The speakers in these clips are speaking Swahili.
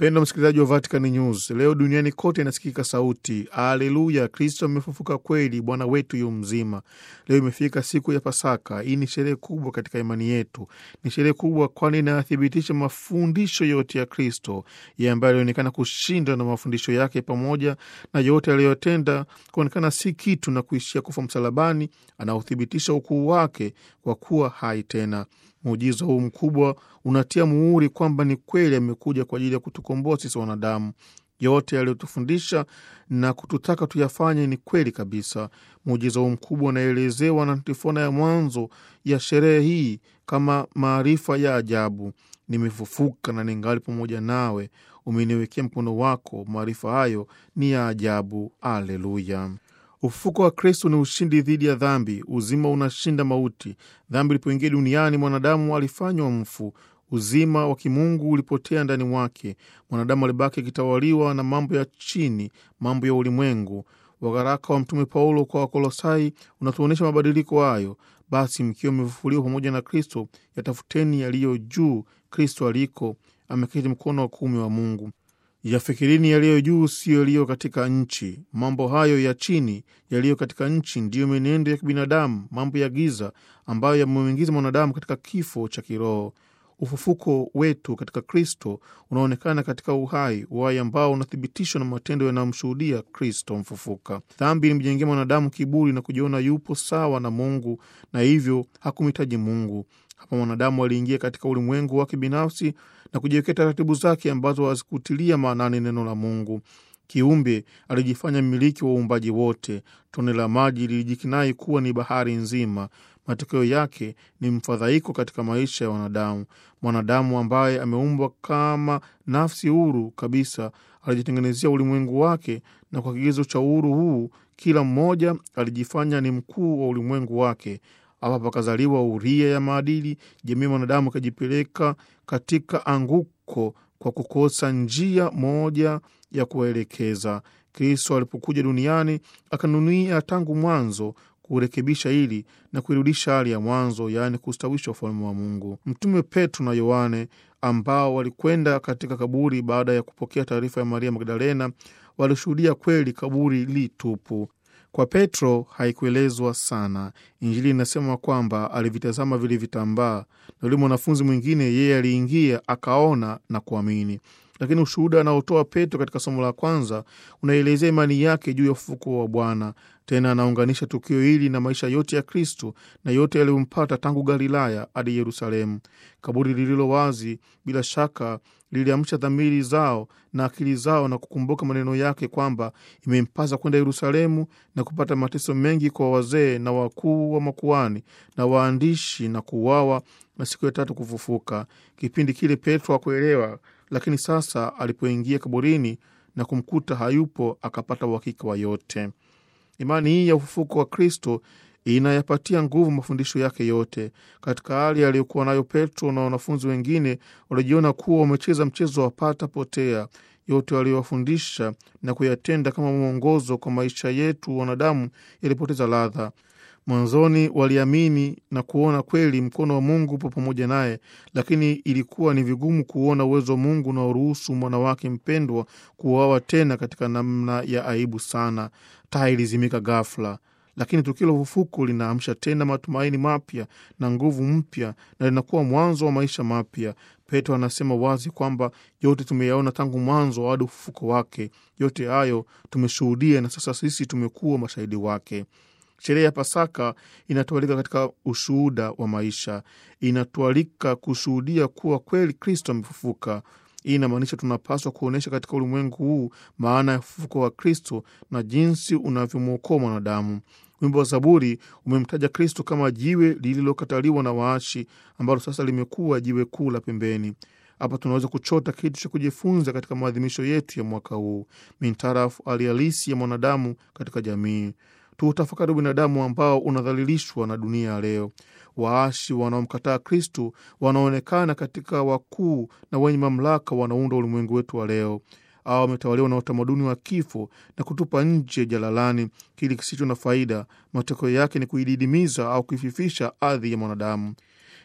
Mpendo msikilizaji wa Vatican News, leo duniani kote inasikika sauti aleluya, Kristo amefufuka kweli, Bwana wetu yu mzima. Leo imefika siku ya Pasaka. Hii ni sherehe kubwa katika imani yetu, ni sherehe kubwa kwani inathibitisha mafundisho yote ya Kristo ye ambaye alionekana kushinda na mafundisho yake pamoja na yote aliyotenda kuonekana si kitu na kuishia kufa msalabani, anaothibitisha ukuu wake kwa kuwa hai tena. Muujiza huu mkubwa unatia muhuri kwamba ni kweli amekuja kwa ajili ya kutukomboa sisi wanadamu. Yote aliyotufundisha na kututaka tuyafanye ni kweli kabisa. Muujiza huu mkubwa unaelezewa na antifona ya mwanzo ya sherehe hii kama maarifa ya ajabu: nimefufuka na ningali pamoja nawe, umeniwekea mkono wako. Maarifa hayo ni ya ajabu. Aleluya! Ufufuko wa Kristo ni ushindi dhidi ya dhambi. Uzima unashinda mauti. Dhambi ilipoingia duniani, mwanadamu alifanywa mfu. Uzima wa kimungu ulipotea ndani mwake. Mwanadamu alibaki akitawaliwa na mambo ya chini, mambo ya ulimwengu. Waraka wa Mtume Paulo kwa Wakolosai unatuonyesha mabadiliko hayo. Basi mkiwa mmefufuliwa pamoja na Kristo, yatafuteni yaliyo juu, Kristo aliko ameketi mkono wa kuume wa Mungu. Yafikirini yaliyo juu, siyo yaliyo katika nchi. Mambo hayo ya chini yaliyo katika nchi ndiyo mienendo ya kibinadamu, mambo ya giza ambayo yamemwingiza mwanadamu katika kifo cha kiroho. Ufufuko wetu katika Kristo unaonekana katika uhai, uhai ambao unathibitishwa na matendo yanayomshuhudia Kristo mfufuka. Dhambi ilimjengea mwanadamu kiburi na kujiona yupo sawa na Mungu na hivyo hakumhitaji Mungu. Hapa mwanadamu aliingia katika ulimwengu wake binafsi na kujiwekea taratibu zake ambazo hazikutilia maanani neno la Mungu. Kiumbe alijifanya mmiliki wa uumbaji wote. Tone la maji lilijikinai kuwa ni bahari nzima. Matokeo yake ni mfadhaiko katika maisha ya wanadamu. Mwanadamu ambaye ameumbwa kama nafsi huru kabisa alijitengenezea ulimwengu wake, na kwa kigezo cha uhuru huu kila mmoja alijifanya ni mkuu wa ulimwengu wake. Hapa pakazaliwa uria ya maadili. Jamii ya mwanadamu ikajipeleka katika anguko kwa kukosa njia moja ya kuwaelekeza. Kristo alipokuja duniani akanunia tangu mwanzo kurekebisha hili na kuirudisha hali ya mwanzo, yaani kustawisha ufalme wa Mungu. Mtume Petro na Yohane ambao walikwenda katika kaburi baada ya kupokea taarifa ya Maria Magdalena walishuhudia kweli kaburi li tupu. Kwa Petro haikuelezwa sana. Injili inasema kwamba alivitazama vile vitambaa, na yule mwanafunzi mwingine yeye aliingia akaona na kuamini. Lakini ushuhuda anaotoa Petro katika somo la kwanza unaelezea imani yake juu ya ufufuko wa Bwana. Tena anaunganisha tukio hili na maisha yote ya Kristo na yote yaliyompata tangu Galilaya hadi Yerusalemu. Kaburi lililo wazi bila shaka liliamsha dhamiri zao na akili zao na kukumbuka maneno yake kwamba imempasa kwenda Yerusalemu na kupata mateso mengi kwa wazee na wakuu wa makuani na waandishi na kuuawa na siku ya tatu kufufuka. Kipindi kile Petro hakuelewa, lakini sasa alipoingia kaburini na kumkuta hayupo, akapata uhakika wa yote. Imani hii ya ufufuko wa Kristo inayapatia nguvu mafundisho yake yote. Katika hali aliyokuwa nayo Petro na wanafunzi wengine walijiona kuwa wamecheza mchezo wa pata potea. Yote waliowafundisha na kuyatenda kama mwongozo kwa maisha yetu wanadamu yalipoteza ladha. Mwanzoni waliamini na kuona kweli mkono wa Mungu upo pamoja naye, lakini ilikuwa ni vigumu kuona uwezo wa Mungu unaoruhusu mwana wake mpendwa kuuawa tena katika namna ya aibu sana. Taa ilizimika ghafla, lakini tukio la ufufuko linaamsha tena matumaini mapya na nguvu mpya, na linakuwa mwanzo wa maisha mapya. Petro anasema wazi kwamba yote tumeyaona tangu mwanzo hadi ufufuko wake. Yote hayo tumeshuhudia, na sasa sisi tumekuwa mashahidi wake. Sherehe ya Pasaka inatualika katika ushuhuda wa maisha, inatualika kushuhudia kuwa kweli Kristo amefufuka. Hii inamaanisha tunapaswa kuonyesha katika ulimwengu huu maana ya ufufuko wa Kristo na jinsi unavyomwokoa mwanadamu. Wimbo wa Zaburi umemtaja Kristo kama jiwe lililokataliwa na waashi, ambalo sasa limekuwa jiwe kuu la pembeni. Hapa tunaweza kuchota kitu cha kujifunza katika maadhimisho yetu ya mwaka huu mintarafu hali halisi ya mwanadamu katika jamii. Tuutafakari ubinadamu ambao unadhalilishwa na dunia ya leo. Waashi wanaomkataa Kristu wanaonekana katika wakuu na wenye mamlaka wanaunda ulimwengu wetu wa leo. Au wametawaliwa na utamaduni wa kifo na kutupa nje jalalani kili kisicho na faida. Matokeo yake ni kuididimiza au kuififisha ardhi ya mwanadamu.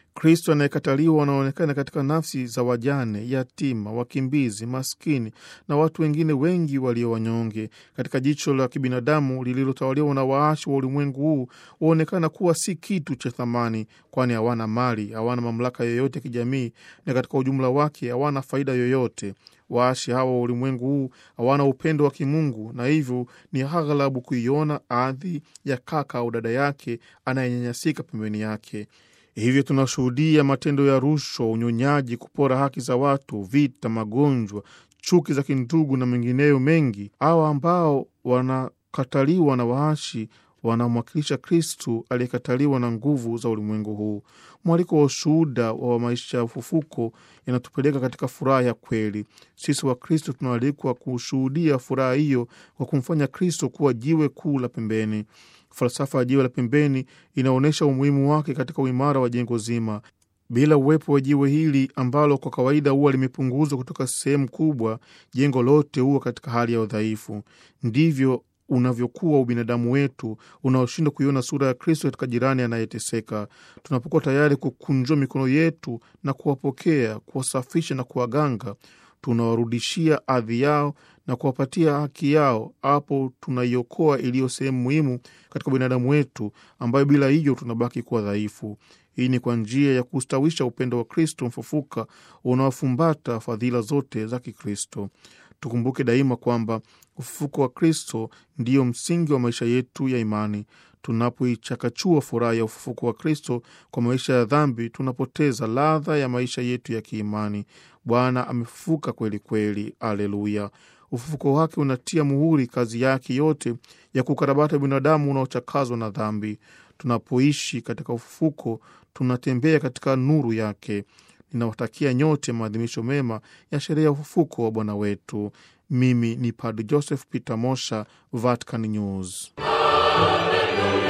Kristo anayekataliwa anaonekana katika nafsi za wajane, yatima, wakimbizi, maskini na watu wengine wengi walio wanyonge. Katika jicho la kibinadamu lililotawaliwa na waashi wa ulimwengu huu, huonekana kuwa si kitu cha thamani, kwani hawana mali, hawana mamlaka yoyote ya kijamii, na katika ujumla wake hawana faida yoyote. Waashi hawa wa ulimwengu huu hawana upendo wa kimungu, na hivyo ni aghalabu kuiona ardhi ya kaka au dada yake anayenyanyasika pembeni yake. Hivyo tunashuhudia matendo ya rushwa, unyonyaji, kupora haki za watu, vita, magonjwa, chuki za kindugu na mengineyo mengi. Hawa ambao wanakataliwa na waashi wanamwakilisha Kristu aliyekataliwa na nguvu za ulimwengu huu. Mwaliko wa ushuhuda wa maisha ya ufufuko yanatupeleka katika furaha ya kweli. Sisi wa Kristo tunaalikwa kushuhudia furaha hiyo kwa kumfanya Kristo kuwa jiwe kuu la pembeni. Falsafa ya jiwe la pembeni inaonyesha umuhimu wake katika uimara wa jengo zima. Bila uwepo wa jiwe hili ambalo kwa kawaida huwa limepunguzwa kutoka sehemu kubwa, jengo lote huwa katika hali ya udhaifu. Ndivyo unavyokuwa ubinadamu wetu unaoshindwa kuiona sura ya Kristo katika jirani anayeteseka. Tunapokuwa tayari kukunjua mikono yetu na kuwapokea, kuwasafisha na kuwaganga, tunawarudishia ardhi yao na kuwapatia haki yao. Hapo tunaiokoa iliyo sehemu muhimu katika binadamu wetu, ambayo bila hiyo tunabaki kuwa dhaifu. Hii ni kwa njia ya kustawisha upendo wa Kristo mfufuka unaofumbata fadhila zote za Kikristo. Tukumbuke daima kwamba ufufuko wa Kristo ndiyo msingi wa maisha yetu ya imani. Tunapoichakachua furaha ya ufufuko wa Kristo kwa maisha ya dhambi, tunapoteza ladha ya maisha yetu ya kiimani. Bwana amefufuka kweli kweli, aleluya! Ufufuko wake unatia muhuri kazi yake yote ya kukarabata binadamu unaochakazwa na dhambi. Tunapoishi katika ufufuko, tunatembea katika nuru yake. Ninawatakia nyote maadhimisho mema ya sherehe ya ufufuko wa Bwana wetu. Mimi ni Padre Joseph Peter Mosha, Vatican News. Hallelujah.